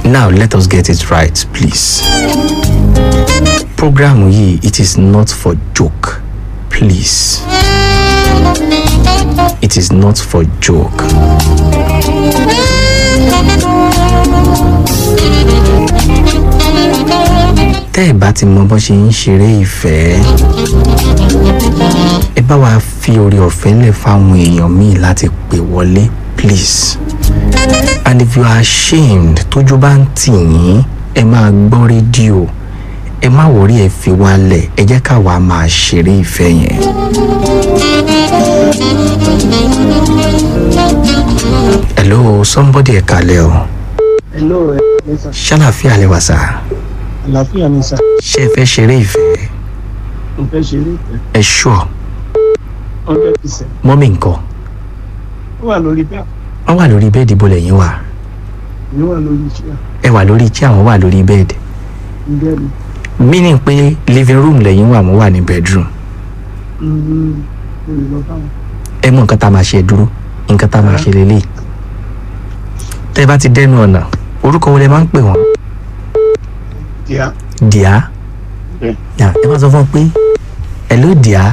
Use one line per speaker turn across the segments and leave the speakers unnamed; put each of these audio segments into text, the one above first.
now let us get it right please program yìí it is not for joke please it is not for joke. tẹ́ ẹ̀ bá ti mọ bó ṣe ń ṣeré ìfẹ́ ẹ bá wa fi oore ọ̀fẹ́ lẹ̀ fáwọn èèyàn míì láti pè wọlé please and if you are ashamed tójú bá ń tì yín ẹ máa gbọ́ rédíò ẹ má wọrí ẹ fi wálẹ̀ ẹ jẹ́ káwa máa ṣeré ìfẹ́ yẹn. hello somebody ẹ kalẹ̀ o
hello ẹ ẹ sà
ṣàlàfíà lẹ wà sá
àlàáfíà ni sà
ṣé ẹ fẹ́ ṣeré ìfẹ́
mo fẹ́ ṣeré ìfẹ́
ẹ ṣọ́
hundred percent
mọ́mí nǹkan
ó wà lórí bẹ́ẹ̀
wọ́n wà lórí bẹ́ẹ̀dì bó lẹ́yìn wà
mi wà lórí iṣẹ́
ẹ wà lórí tí àwọn wà lórí bẹ́ẹ̀dì
ǹjẹ́ mi
meaning pé living room lẹ́yìn wà mo wà ní bedroom
mo lè lọ báwọn
ẹ mọ nǹkan tá a máa ṣe dúró nǹkan tá a máa ṣe lélẹ̀ tẹ́ ẹ bá ti dẹ́nu ọ̀nà orúkọ wo lẹ máa ń pè wọ́n
díà
dìá
bẹ́ẹ̀
yà ẹ máa sọ fún un pé hello dìá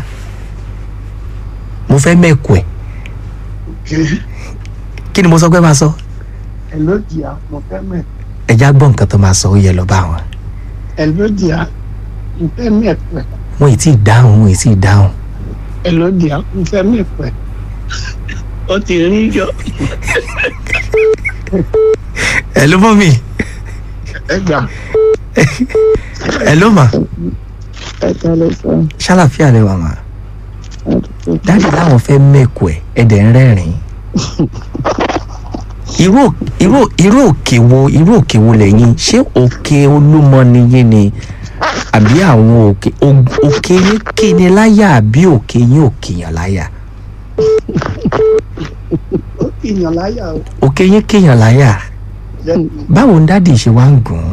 mo fẹ́ mẹ́kù ẹ̀ kí ni mo sọ pé máa sọ
hello díà mo fẹ́ mẹ́
ẹ já gbọ́ nǹkan tó máa sọ ó yẹ lọ bá wọn
hello díà mo fẹ́ mẹ́ pẹ́
wọn ì tí ì dáhùn wọn ì tí ì dáhùn
hello díà mo fẹ́ mẹ́ pẹ́ ó ti rí yọ
hello mọ́mì
ẹ gbà
hello mà
ẹ kalẹ̀ sọ
ṣàlàfíà lẹ wà mà dáàdì láwọn fẹ́ mẹ́kù ẹ̀ ẹ̀dẹ̀ ń rẹ́rìn-ín irú irú irú òkè wo irú òkè wo lẹ́yìn ṣé òkè olúmọ niyín ni àbí àwọn òkè o- òkè yín kéne láyà àbí òkè yín òkè yàn láyà
ó ti yàn láyà o
òkè yín kéyàn láyà
lẹ́nu
báwo ń dáàdì ṣe wá ń gùn ún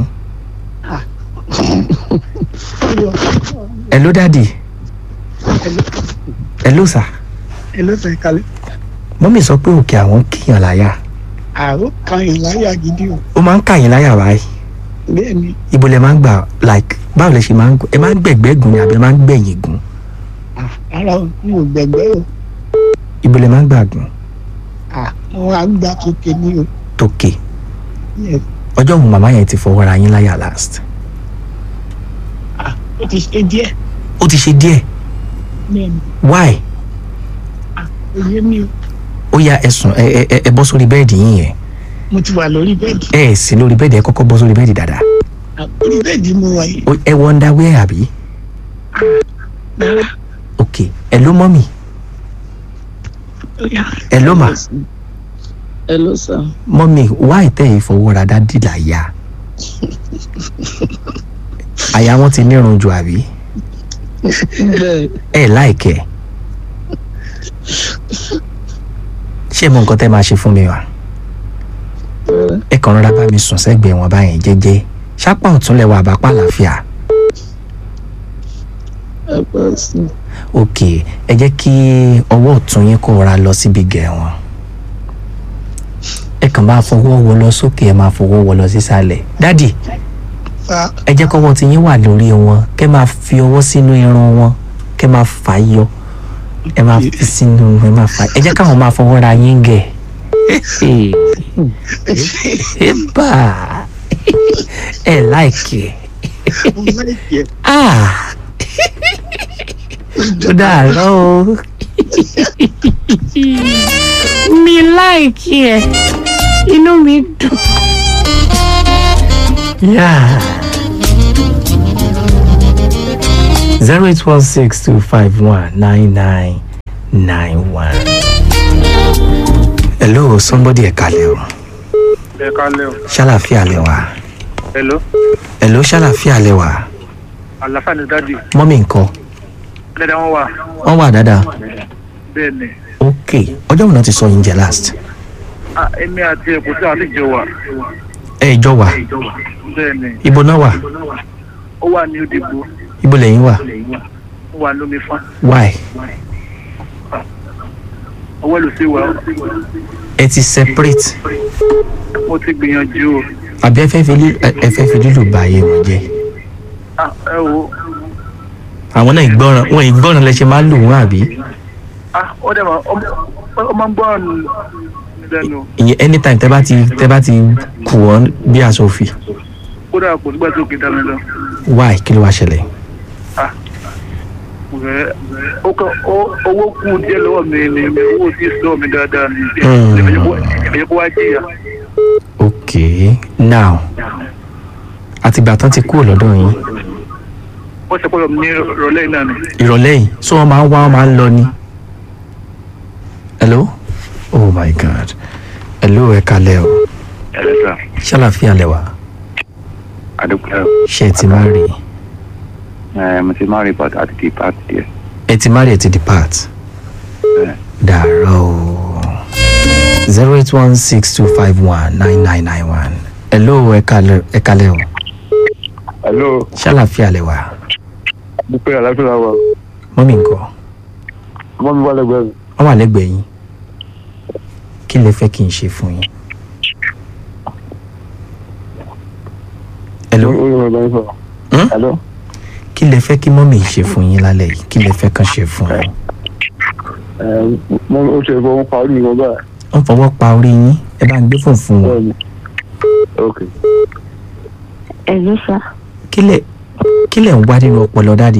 hello
ẹ ló dáàdì
hello
ẹ ló sà
hello sọ ẹ kalẹ̀
mọ́mì sọ pé òkè àwọn kéyàn láyà
àrò kan yàn láyà gidi o
ó máa ń kàyìn láyà báyìí
bẹ́ẹ̀ ni
ibo lẹ máa ń gbà like báwo lẹ ṣe máa ń gùn ẹ máa ń gbẹ̀gbẹ́ gùn ni àbí ẹ máa ń gbẹ̀yìn gùn
ah, ara o mi ò gbẹ̀gbẹ́ o
ibo lẹ máa ń gbà gùn
ah, wọn á gbà tókè ní o
tókè
yes
ọjọ́ òun màmá yẹn ti fọwọ́ ra yín láyà last
ah, ó ti ṣe díẹ̀
ó ti ṣe díẹ̀
bẹ́ẹ̀ ni
why
òye mi o
ó yá ẹ̀sùn ẹ ẹ ẹ- ẹ bọ́ sórí bẹ́ẹ̀dì yín yẹn
mo ti wà lórí bẹ́ẹ̀dì
ẹ ẹ̀ sí lórí bẹ́ẹ̀dì ẹ kọ́kọ́ bọ́ sórí bẹ́ẹ̀dì dáadáa
Ah, orí bẹ́ẹ̀dì mo wà yìí
Ó- ẹ wọ underwear àbí
Mo-
ok ẹ ló mọ́ mi
ó yá.
ẹ ló mà
hello sir
mọ́ mi why tẹ́ ẹ fọwọ́ ra dádì láyà àyà wọn ti nírun jù àbí
bẹ́ẹ̀
ẹ láìkẹ́ ṣé mo nǹkan tẹ́ máa ṣe fún mi wá ẹ kàn rọra bá mi sùn sẹ́gbẹ̀ẹ́ wọn báyẹn jẹ́jẹ́ ṣápá ọ̀tún lẹ́wọ̀ àbápá àlàáfíà
ẹ pẹ́ sí
ok ẹ jẹ́ kí ọwọ́ ọ̀tún yín kó ra lọ síbi gẹ̀ wọn ẹ kàn máa fọwọ́ wọ lọ sókè ẹ máa fọwọ́ wọ lọ sísàlẹ̀ dádì
fa
ẹ jẹ́ kọ́wọ́ tí yín wà lórí wọn kẹ́ máa fi ọwọ́ sínú irun wọn kẹ́ máa fà á yọ ẹ máa fi sínú ẹ máa fà á ẹ jẹ́ káwọn máa fọwọ́ ra yín gẹ̀ ẹ bá ẹ láìkì
mo láìpẹ́
ah ó dàárọ̀ o mi láìkì ẹ inú mi dùn. Yeah. Zero eight one six two five one nine nine nine one. Hello, somebody ẹ kalẹ̀ o.
ẹ kálẹ̀ o.
Ṣàlàfíà lẹ wà.
hello
Hello, ṣàlàfíà lẹ wà.
àlàáfíà ni dádì
Mọ́mí nǹkan.
dáadáa wọn wà
Wọ́n wà dáadáa.
bẹ́ẹ̀ ni
Ok, ọjọ́ wo náà ti sọ yín jẹ last?
Ah, èmi àti ẹ̀kọ́ tí a ti jọ wà
Ẹ ìjọ wà.
bẹ́ẹ̀ ni
Ibo náà wà?
ó wà ní òdìbò
Ibo lẹ́yìn wà?
ó wà lómi fán
Why?
ọwọ́ ló sì wà ó.
Ẹ ti separate.
mo ti gbìyànjú o
àbí ẹ fẹ́ fi lí- ẹ- ẹ fẹ́ fi lílù bà ayé wọn jẹ́
Ah, ẹ wo
àwọn náà ìgbọràn wọn ìgbọràn lẹ ṣe máa lù wọn àbí
ah ó dẹ̀ máa ó máa ń gbọ́ ọ̀nù lẹ́nu
ìyẹn anytime tẹ bá ti tẹ bá ti kù wọn bí aṣọ òfì
kódà kò nígbà tí ó kì í dá mi lọ.
why kí ló wá ṣẹlẹ̀
Ẹ, ó kọ ó- owó kù díẹ̀ lọ́wọ́ mi ni mi owó tí sọ mi dáadáa ni
Hmm.
ìbẹ̀yẹ̀ kó wá jìyà.
ok now àtìgbà tán ti kúrò lọ́dọ̀ yín
ó ṣe pọ̀lọ̀ ní ìrọ̀lẹ́ yìí náà ni.
ìrọ̀lẹ́ yìí so wọ́n máa ń wá wọ́n máa ń lọ ni. hello oh my god hello ẹ kalẹ̀ o
ẹ̀rẹ́ sà
ṣàlàfíà lẹ́wà
àdúgbò
ṣé ẹ ti má rí
ẹ̀ mo ti máa rí bàtà àti kì í pàtì díẹ̀.
ẹ ti má rí ẹ ti depart dàárọ̀ o zero eight one six two five one nine nine nine one hello ẹ kalẹ̀ ẹ kalẹ̀ o
hello
ṣàlàfíà lẹ́wà
dúpẹ́ àlàáfíà wa
mọ́mí nǹkan
ọmọ mi wà lẹ́gbẹ̀ẹ́ mi.
wọ́n wà lẹ́gbẹ̀ẹ́ yín kí lẹ fẹ́ kí n ṣe fún yín. hello
ó yẹ ọgbà yín sọ̀rọ̀.
Hmm?
hello
kí lẹ fẹ́ kí mọ́mí ṣe fún yín lálẹ́ yìí kí lẹ fẹ́ kàn ṣe fún yín.
ẹ̀ mo ó ṣe fọwọ́ pa orí mi kan báyìí.
wọ́n fọwọ́ pa orí yín ẹ bá ń gbé fún fún wọn.
bẹ́ẹ̀ni ok
Ẹ̀lú sá.
kí lẹ kí lẹ ń wá nínú ọpọlọ dáàdì.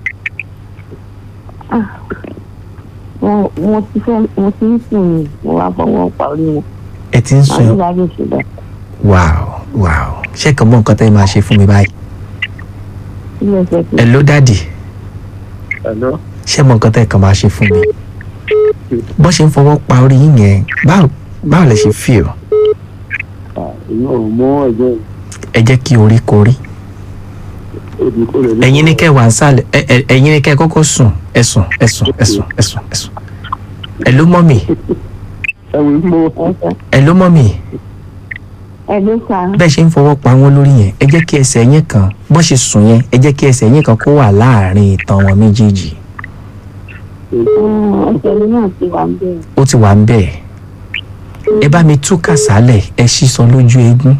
Mo mo ti fẹ́ mo ti ń sùn ní mo wá fọwọ́ pa orí wọn.
ẹ ti ń
Màá
sùn
ní láyé ìṣẹ̀dá.
wow wow ṣé kàn mọ nǹkan tẹ́ ẹ máa ṣe fún mi báyìí.
Ilé ẹsẹ̀ tó
ẹ ló dáàdì
hello
ṣé mọ nǹkan tẹ́ ẹ kàn máa ṣe fún mi. bọ́n ṣe ń fọwọ́ pa orí yín yẹn báwo báwo lẹ ṣe feel
èmi ò mú ẹ̀jẹ̀
ẹ jẹ́ kí orí korí.
òbí kò lè ní.
ẹ̀yin ní kẹ́ wà ń sálẹ̀ ẹ- ẹ- ẹ̀yin ní kẹ́ kọ́kọ́ sùn ẹ sùn ẹ sùn ẹ sùn ẹ sùn ẹ sùn. ẹ ló mọ́ mi
ẹ̀wọ̀n tí mo
ẹsẹ̀.
ẹ ló mọ́ mi
Ẹ̀lú sá.
bẹ́ẹ̀ ṣe ń fọwọ́ pa wọ́n lórí yẹn ẹ jẹ́ kí ẹsẹ̀ yín kan bọ́n ṣe sùn yẹn ẹ jẹ́ kí ẹsẹ̀ yín kan kó wà láàrin ìtàn wọn méjèèjì
Ẹsẹ̀ mi náà ti wà ń bẹ̀rẹ̀.
ó ti wà ń bẹ̀ ẹ bá mi tú kàsálẹ̀ ẹ sísọ lójú eégún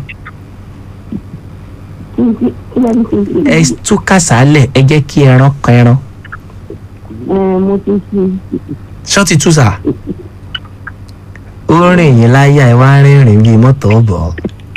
Kí n ti kí lẹ́nu ti fi.
ẹ tú kàsálẹ̀ ẹ jẹ́ kí ẹran kan ẹran
Ẹ mo ti fi.
ṣọ́ọ̀tì tú sà ó rìn yín láyà ẹ wá rìnrìn bíi mọ́tò ọ̀bọ̀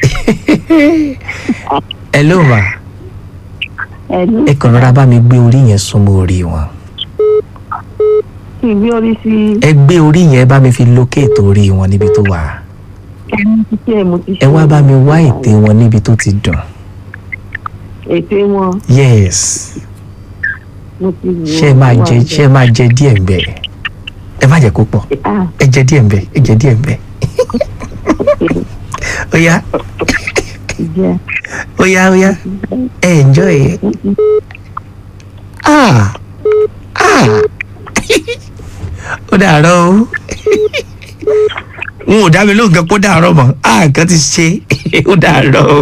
ẹ ló mà
Ẹ̀lú
ẹ kàn rọra bá mi gbé orí yẹn súnmọ́ orí wọn
kí n gbé orí sí.
ẹ gbé orí yẹn bá mi fi lókèètò orí wọn níbi tó wà
Ẹ̀mí ti ṣe mo ti ṣe.
ẹ wá bá mi wá ètè wọn níbi tó ti dùn
Ètè wọn
yes
mo ti wò.
ṣé ẹ máa jẹ ṣé ẹ máa jẹ díẹ̀ ń bẹ̀ ẹ má jẹ kó pọ̀
Ah,
ẹ jẹ díẹ̀ ń bẹ̀ ẹ jẹ díẹ̀ ń bẹ̀ ó yá
jẹ.
ó yá ó yá ẹ enjoy it ah ah ó dàárọ̀ o n ò dá mi lóhùn kan kó dàárọ̀ mọ́ ah nǹkan ti ṣe ó dàárọ̀ o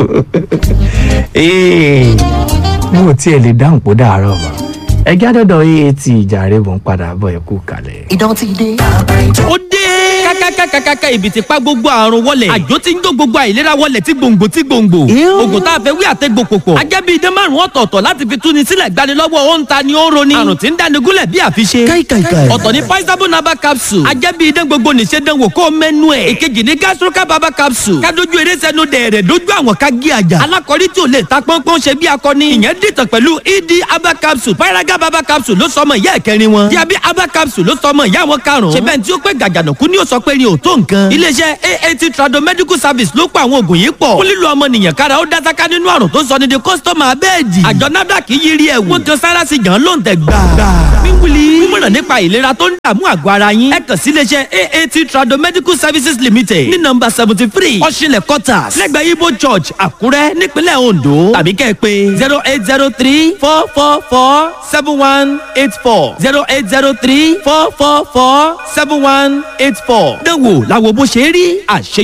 Ee, n ò tiẹ̀ lè dáhùn kó dàárọ̀ mọ́ ẹ gádọ́dọ̀ aat ìjàre mò ń padà bọ̀ ẹ kú kalẹ̀.
ó dé. kákákákákáká ibi tí pa gbogbo àrùn wọlẹ̀. àjò tí ń jó gbogbo àìlera wọlẹ̀ tí gbòǹgbò tí gbòǹgbò. oògùn tá a fẹ́ wí àtẹ́gbò pòpọ̀. ajẹ́ bíi idán márùn-ún ọ̀tọ̀ọ̀tọ̀ láti fi túni sílẹ̀ gbani lọ́wọ́ ó ń ta ni ó ń roni. àrùn tí ń dáni gúnlẹ̀ bí àfiṣe. ọ̀tọ̀ ni paisabo naba capsule. ajẹ́ bíi idán gbogbo nìṣe dán wò kó mẹ́nu ẹ̀. ìkejì ni gastroca baba capsule. kádojú eré sẹ́nu dẹ̀rẹ̀ dójú àwọn ká gé àjà. alákọ̀rí tí ò lè ta pọ́npọ́n ṣe bí akọni. ìyẹn dìtàn pẹ̀lú ed aba capsule. paraga baba capsule ló sọmọ ìyá ẹ̀kẹrin wọn. diabi aba capsule ló sọmọ ìyá wọn karùn-ún. ṣe bẹ́ẹ̀ tí ó pé gàgànàkú ni ó sọ pé ni ò tó nǹkan. iléeṣẹ́ aat trado medical service ló pa àwọn oògùn yìí pọ̀. fún lílo ọmọnìyàn kára ó dásáká nínú àrùn tó sọ ní di kọ́sítọ́mà abẹ́ẹ̀dì. àjọ nafdac yí rí ẹ̀wù. wọ́n kan sára sí gan ló ń tẹ̀ gbà. wíwúli mímọ̀ràn nípa ìlera tó ń dààmú àgọ́ ara yín. ẹ kàn sí iléeṣẹ́ aat trado medical services limited ní nọmba seventy three ọ̀ṣinlẹ̀ quarters lẹ́gbẹ̀ẹ́ ibo church àkúrẹ́ nípínlẹ̀ ondo tàbí kẹ́ ẹ pé zero eight zero three four four four seven one eight four zero eight zero three four four four seven one eight four. dánwò làwọn bó ṣe rí àṣẹ